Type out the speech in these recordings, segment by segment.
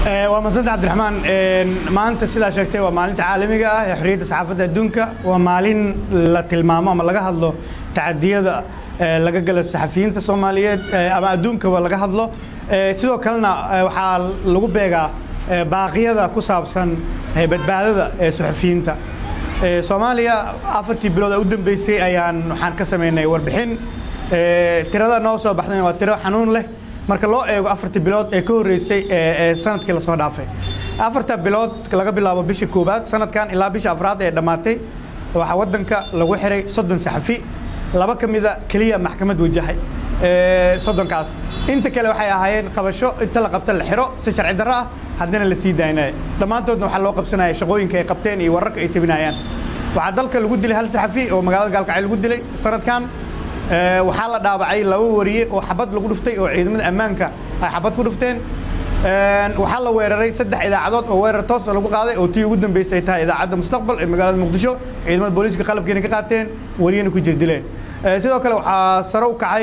waa madsanta cabdiraxmaan maanta sidaa sheegtay waa maalinta caalamiga ah ee xorriyadda saxaafadda adduunka waa maalin la tilmaamo ama laga hadlo tacadiyada laga gala saxafiyiinta soomaaliyeed ama adduunkaba laga hadlo sidoo kalena waxaa lagu beegaa baaqyada ku saabsan badbaadada ee saxafiyiinta soomaaliya afartii bilood ee u dambeysay ayaan waxaan ka samaynay warbixin tirada noo soo baxdayna waa tiro xanuun leh marka loo eego afartii bilood ee ka horreysay ee sanadkii lasoo dhaafay afarta bilood laga bilaabo bisha koowaad sanadkan ilaa bisha afraad ee dhammaatay waxaa waddanka lagu xiray soddon saxafi laba ka mida keliya maxkamad wajahay soddonkaas inta kale waxay ahaayeen qabasho inta la qabta la xiro si sharci darro ah haddana la sii daynaya dhammaantoodna waxaa loo qabsanaya shaqooyinka ay qabteen iyo wararka ay tabinayaan waxaa dalka lagu dilay hal saxafi oo magaalada gaalkacyo lagu dilay sanadkan waxaa la dhaawacay laba wariye oo xabad lagu dhuftay oo ciidamada ammaanka ay xabad ku dhufteen waxaa la weeraray saddex idaacadood oo weerar toosa lagu qaaday oo tii ugu dambeysay tahay idaacadda mustaqbal ee magaalada muqdisho ciidamada booliiska qalabkeena ka qaateen wariyena ku jirdileen sidoo kale waxaa sare u kacay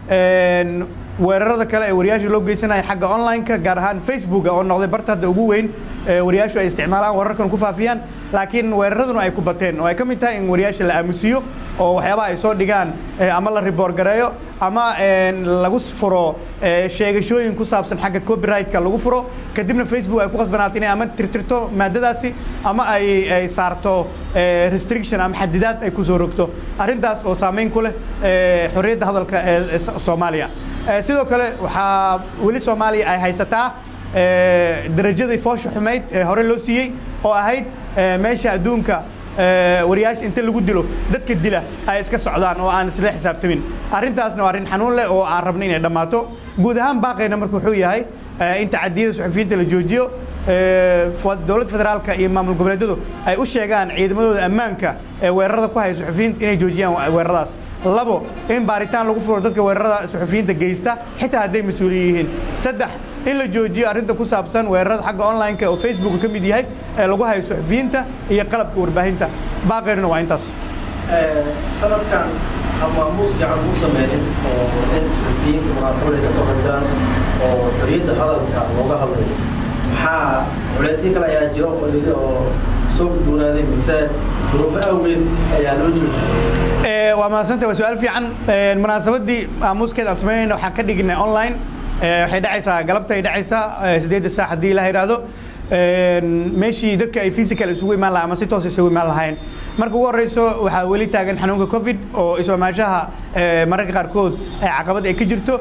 weerarada kale ee wariyaasha loo geysanaya xagga online-ka gaar ahaan facebook oo noqday barta hadda ugu weyn wariyaashu ay isticmaalaan wararkan ku faafiyaan laakiin weeraraduna ay ku bateen oo ay ka mid tahay in wariyaasha la aamusiyo oo waxyaabaha ay soo dhigaan ama la riboor gareeyo ama lagu furo sheegashooyin ku saabsan xagga copyright-ka lagu furo kadibna facebook ay ku qasbanaato inay ama tirtirto maadadaasi ama ay ay saarto restriction ama xadidaad ay kusoo rogto arrintaas oo saameyn ku leh xorriyadda hadalka ee soomaaliya sidoo kale waxaa weli soomaaliya ay haysataa darajadii foosha xumayd ee hore loo siiyey oo ahayd meesha adduunka wariyaasha inta lagu dilo dadka dila ay iska socdaan oo aan isla xisaabtamin arrintaasna waa arrin xanuun leh oo aan rabno inay dhammaato guud ahaan baaqayna marka wuxuu yahay in tacadiyada suxufiyiinta la joojiyo dowladda federaalka iyo maamul goboleedyadu ay u sheegaan ciidamadooda ammaanka ee weerarada ku haya suxufiyiinta inay joojiyaan weeraradaas labo in baaritaan lagu furo dadka weerarada suxufiyiinta geysta xitaa hadday mas-uuliyin yihiin saddex in la joojiyo arrinta ku saabsan weerarada xagga online-ka oo facebook ka mid yahay ee lagu hayo suxufiyiinta iyo qalabka warbaahinta baaqeynuna waa intaas sanadkan hamaamuus fiican u sameynin oo in suxufiyiinta munaasabada ka soo qaybgalaan oo xorriyadda hadalka looga hadlayo maxaa culeysyo kale ayaa jiro oo soo gudboonaaday mise duruufo awgeed ayaa loo joojiyay waa mahadsanta waa su-aal fiican munaasabadii aamuuskeeda aan samaynayna waxaan ka dhignay online waxay dhacaysaa galabta ay dhacaysaa sideedda saac haddii ilaha yidhaahdo meeshii dadka ay physical isugu imaan lahaa ama si toos isugu imaan lahayn marka ugu horreyso waxaa weli taagan xanuunka covid oo isoomaashaha mararka qaarkood ay caqabad ay ka jirto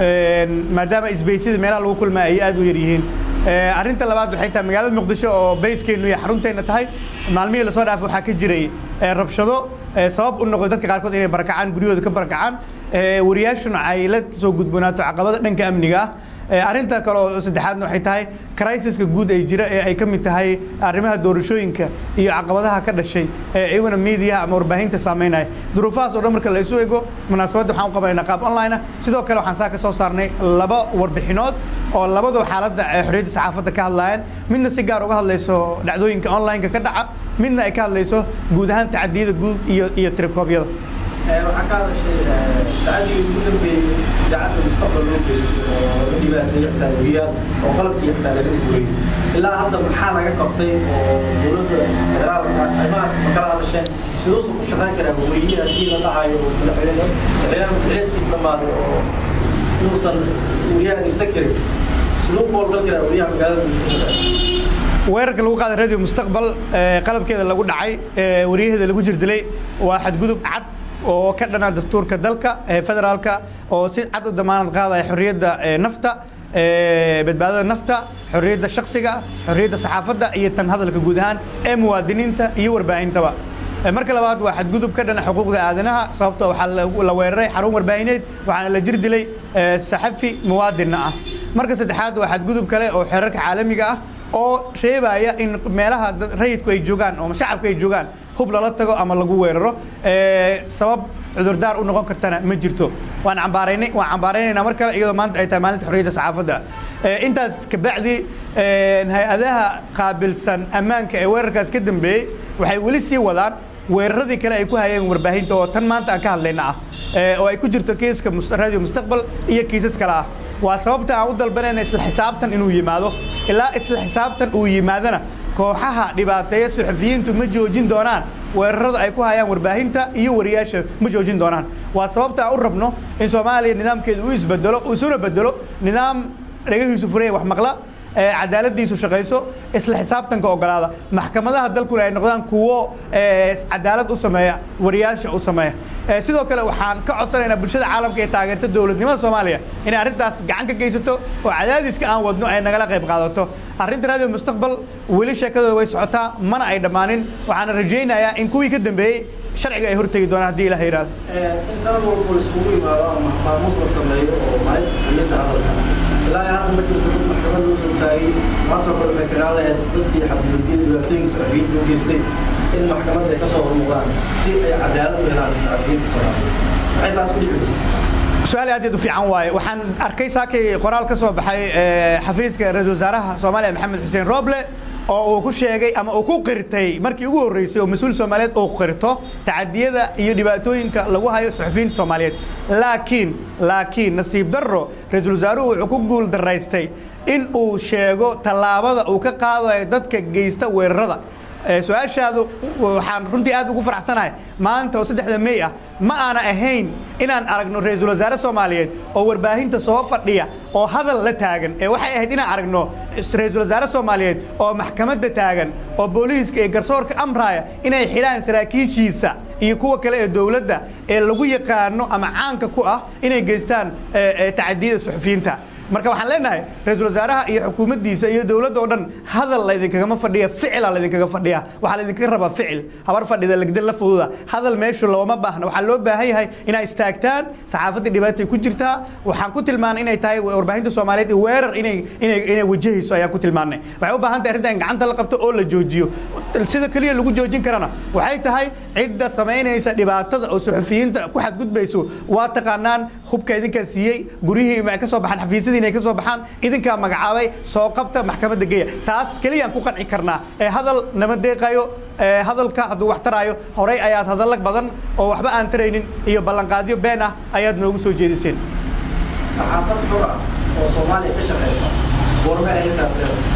maadaama isbeysyada meelaha lagu kulmaa ay aad u yar yihiin arrinta labaad waxay tahay magaalada muqdisho oo bayskeenu iyo xarunteenna tahay maalmihii lasoo dhaafay waxaa ka jiray rabshado sabab u noqday dadka qaarkood inay barakacaan guryahooda ka barakacaan wariyaashuna ay la soo gudboonaato caqabada dhanka amniga ah arrinta kale oo saddexaadna waxay tahay crisis-ka guud ay jira ee ay ka mid tahay arrimaha doorashooyinka iyo caqabadaha ka dhashay ee iyaguna miidiyaha ama warbaahinta saameynaya duruufahaas oo dhan marka la isu ego munaasabadda waxaan u qabanaynaa qaab online ah sidoo kale waxaan saa ka soo saarnay laba warbixinood oo labadaba xaaladda xorriyadda saxaafadda ka hadlayaan midna si gaar uga hadlayso dhacdooyinka online-ka ka dhaca midna ay ka hadlayso guud ahaan tacadiyada guud iyo iyo tirikoobyada waxaa ka hadashay tacadii ugu dambeeyey idaacadda mustaqbal loo geystay oo la dhibaateeyey xitaa weriyaal oo qalabkii xitaa laga duulay ilaa hadda maxaa laga qabtay oo dowladda federaalka arrimahaas ma kala hadasheen siduusu ku shaqayn karaa weriye haddii la dhahayo oo madaxweyne madaxweynaha madaxweynkiis dhammaaday oo inuusan weriyaha adeegsan karin siduu ku howlgal karaa weriyaha magaalada muqdisho ka shaqeeya weerarka lagu qaaday radio mustaqbal qalabkeeda lagu dhacay wariyaheeda lagu jirdilay waa xadgudub cad oo ka dhana dastuurka dalka federaalka oo si cad u damaanad qaadaya xorriyadda nafta badbaadada nafta xorriyadda shaksiga xorriyadda saxaafadda iyo tan hadalka guud ahaan ee muwaadiniinta iyo warbaahintaba marka labaad waa xadgudub ka dhana xuquuqda aadanaha sababto waxaa la weeraray xarun warbaahineed waxaana la jir dilay saxafi muwaadinna ah marka saddexaad waa xadgudub kale oo xeerarka caalamiga ah oo reebaya in meelaha rayidku ay joogaan oo shacabku ay joogaan hub lala tago ama lagu weeraro sabab cudurdaar u noqon kartana ma jirto waan cambaaraynay waan cambaaraynaynaa mar kale iyadoo maanta ay tahay maalinta xorriyadda saxaafadda intaas kabacdi hay-adaha qaabilsan ammaanka ee weerarkaas ka dambeeyey waxay weli sii wadaan weeraradii kale ay ku hayeen warbaahinta oo tan maanta aan ka hadlayna ah oo ay ku jirto kiiska radio mustaqbal iyo kiisas kale ah waa sababta aan u dalbanayna isla xisaabtan inuu yimaado ilaa isla xisaabtan uu yimaadana kooxaha dhibaateeya suxufiyiintu ma joojin doonaan weerarada ay ku hayaan warbaahinta iyo wariyaasha ma joojin doonaan waa sababta aan u rabno in soomaaliya nidaamkeedu uu isbedelo isuna bedelo nidaam dhagahiisu furaya wax maqla cadaaladiisu shaqayso isla xisaabtanka ogolaada maxkamadaha dalkuna ay noqdaan kuwo cadaalad u sameeya wariyaasha u sameeya sidoo kale waxaan ka codsanaynaa bulshada caalamka ee taageerta dowladnimada soomaaliya inay arrintaas gacan ka geysato oo cadaadiska aan wadno ay nagala qayb qaadato arrinta radio mustaqbal weli sheekadooda way socotaa mana ay dhammaanin waxaana rajaynayaa in kuwii ka dambeeyey sharciga ay hortegi doonaan haddii ilaha yidhaahdo in sanad walba isugu yimaado ama maamuus la sameeyo oo maalinta xiliyadda hadalka ilaa hadda ma jirto dad maxkamad loo soo taagay maanta kale waxay kagaan lahayd dadkii xabdulbiyada dhibaatooyinka saxafiyiinta u geystay in maxkamadda ay ka soo hormuudaan si ay cadaalad u helaan saxafiyiinta soomaaliyeed maxay taas ku dhiciyeysa su-aal aad aad u fiican waaye waxaan arkay saakay qoraal ka soo baxay xafiiska ra-iisul wasaaraha soomaaliya maxamed xuseen roble oo uu ku sheegay ama uu ku qirtay markii ugu horreysay oo mas-uul soomaaliyeed uu qirto tacadiyada iyo dhibaatooyinka lagu hayo suxufiyiinta soomaaliyeed laakiin laakiin nasiib darro ra-iisul wasaaruhu wuxuu ku guul daraystay in uu sheego tallaabada uu ka qaadayo dadka geysta weerarada su-aashaadu waxaan runtii aad ugu faraxsanahay maanta oo saddexda mey ah ma aana ahayn inaan aragno ra-iisul wasaare soomaaliyeed oo warbaahinta soo fadhiya oo hadal la taagan ee waxay ahayd inaan aragno ra-iisul wasaare soomaaliyeed oo maxkamadda taagan oo booliiska iyo garsoorka amraya inay xidhaan saraakiishiisa iyo kuwa kale ee dowladda ee lagu yaqaano ama caanka ku ah inay geystaan tacadiyada suxufiyiinta marka waxaan leenahay ra-iisul wasaaraha iyo xukuumaddiisa iyo dowladda oo dhan hadal laydinkagama fadhiya ficila laydinkaga fadhiya waxaa laydinkaga rabaa ficil habar fadhida legdan la fududa hadal meeshu looma baahna waxaa loo baahan yahay inay istaagtaan saxaafaddii dhibaatay ku jirtaa waxaan ku tilmaanay inay tahay warbaahinta soomaaliyeed weerar inay inay inay wajahayso ayaan ku tilmaanay waxay u baahan tahay arrinta in gacanta la qabto oo la joojiyo sida keliya lagu joojin karana waxay tahay cidda samaynaysa dhibaatada oo suxufiyiinta ku xadgudbayso waa taqaanaan hubka idinkaa siiyey guryihii ay ka soo baxaan xafiisyadii inay ka soo baxaan idinkaa magacaabay soo qabta maxkamadda geeya taas keliyaan ku qanci karnaa ee hadal nama deeqayo hadalka hadduu wax taraayo horey ayaad hadalla badan oo waxba aan taraynin iyo ballanqaadyo been ah ayaad noogu soo jeediseen saxaafad xur ah oo soomaaliya ka shaqaysa goorme ay intaas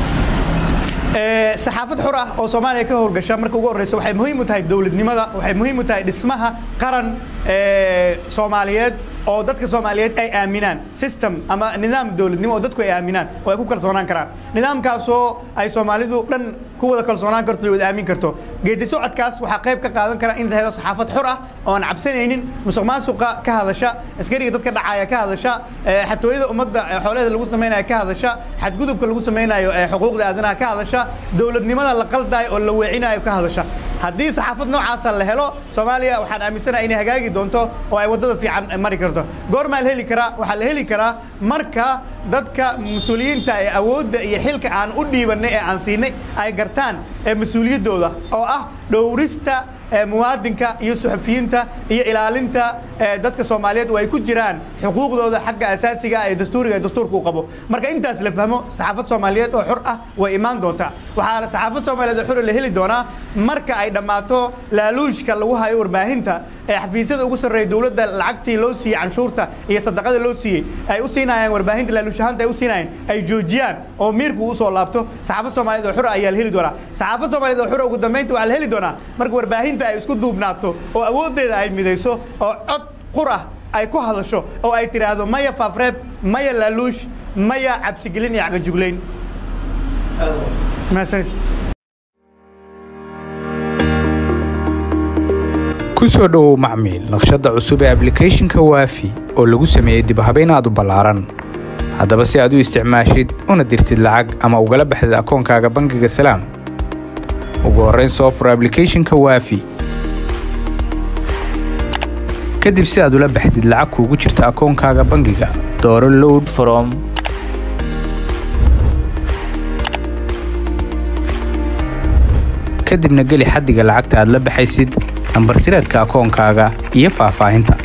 leedahay saxaafad xur ah oo soomaaliya ka howlgasha marka ugu horreysa waxay muhiim u tahay dowladnimada waxay muhiim u tahay dhismaha qaran soomaaliyeed oo dadka soomaaliyeed ay aaminaan system ama nidaam dowladnimo oo dadku ay aaminaan oo ay ku kalsoonaan karaan nidaamkaasoo ay soomaalidu dhan ku wada kalsoonaan karto wada aamin karto geedi socodkaas waxaa qayb ka qaadan kara in la helo saxaafad xur ah oo aan cabsanaynin musuq maasuqa ka hadasha askariga dadka dhacaya ka hadasha xatooyada ummadda xoolaheeda lagu samaynayo ka hadasha xadgudubka lagu samaynayo xuquuqda aadanaha ka hadasha dowladnimada la qaldayo oo la weecinayo ka hadasha haddii saxaafad noocaasa la helo soomaaliya waxaan aaminsanaha inay hagaagi doonto oo ay waddada fiican mari karto goormaa la heli karaa waxaa la heli karaa marka dadka mas-uuliyiinta ee awoodda iyo xilka aan u dhiibanay ee aan siinay ay gartaan mas-uuliyaddooda oo ah dhowrista muwaadinka iyo suxufiyiinta iyo ilaalinta dadka soomaaliyeed oo ay ku jiraan xuquuqdooda xagga asaasiga ee dastuuriga ee dastuurka uu qabo marka intaas la fahmo saxaafad soomaaliyeed oo xur ah way imaan doontaa waxaa saxaafad soomaaliyeed oo xur la heli doonaa marka ay dhammaato laaluushka lagu hayo warbaahinta ee xafiisyada ugu sarreeya dowladda lacagtii loo siiyey canshuurta iyo sadaqada loo siiyey ay u siinayaan warbaahinta laaluush ahaanta ay u siinayaan ay joojiyaan oo miirku usoo laabto saxaafad soomaaliyeed oo xura ayaa la heli doonaa saxaafad soomaaliyeed oo xura ugu dambeynta waxaa la heli doonaa marka warbaahinta ay isku duubnaato oo awooddeeda ay midayso oo cod qur ah ay ku hadasho oo ay tidhaahdo maya faafreeb maya laaluush maya cabsigelin iyo cagajuglayn mahadsanid ku soo dhowow macmiil naqshadda cusub ee ablicathonka waafi oo lagu sameeyey dibhabayn aad u ballaaran haddaba si aad u isticmaashid una dirtid lacag ama ugala baxdid akoonkaaga bangiga salaam ugu horrayn soo fur ablicathonka waafi kadib si aad ula baxdid lacag kuugu jirta akoonkaaga bangiga dooro load from kadibna geli xaddiga lacagta aad la baxaysid nambar sireedka akoonkaaga iyo faahfaahinta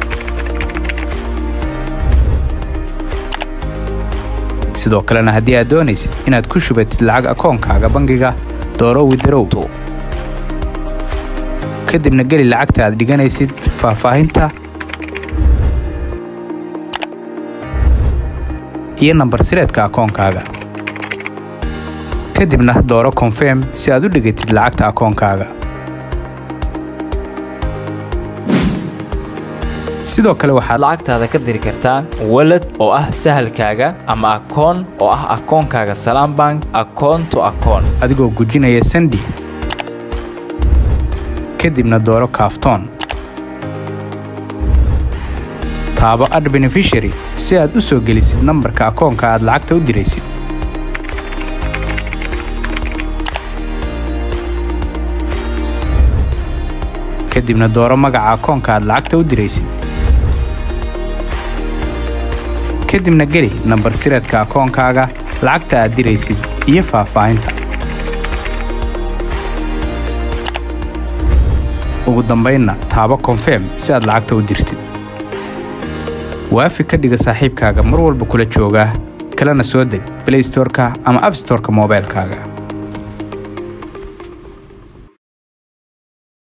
sidoo kalena haddii aad doonaysid inaad ku shubatid lacag akoonkaaga bangiga dooro widarow kadibna geli lacagta aad dhiganaysid faahfaahinta iyo nambar sireedka akoonkaaga kadibna dooro konfirm si aad u dhigatid lacagta akoonkaaga sidoo kale waxaad lacagtaada ka diri kartaa walad oo ah sahalkaaga ama akoon oo ah akoonkaaga salaam bank akoon to akoon adigoo gujinaya sandi kadibna dooro kaaftoon taabo ad benefishary si aad u soo gelisid nambarka akoonka aad lacagta u diraysid kadibna dooro magaca akoonka aad lacagta u diraysid kadibna geli nambar sireedka akoonkaaga lacagta aad diraysid iyo faahfaahinta ugu dambaynna taabo konfirm si aad lacagta u dirtid waafi ka dhiga saaxiibkaaga mar walba kula jooga kalena soo deg blaystorka ama abstorka moobaylkaaga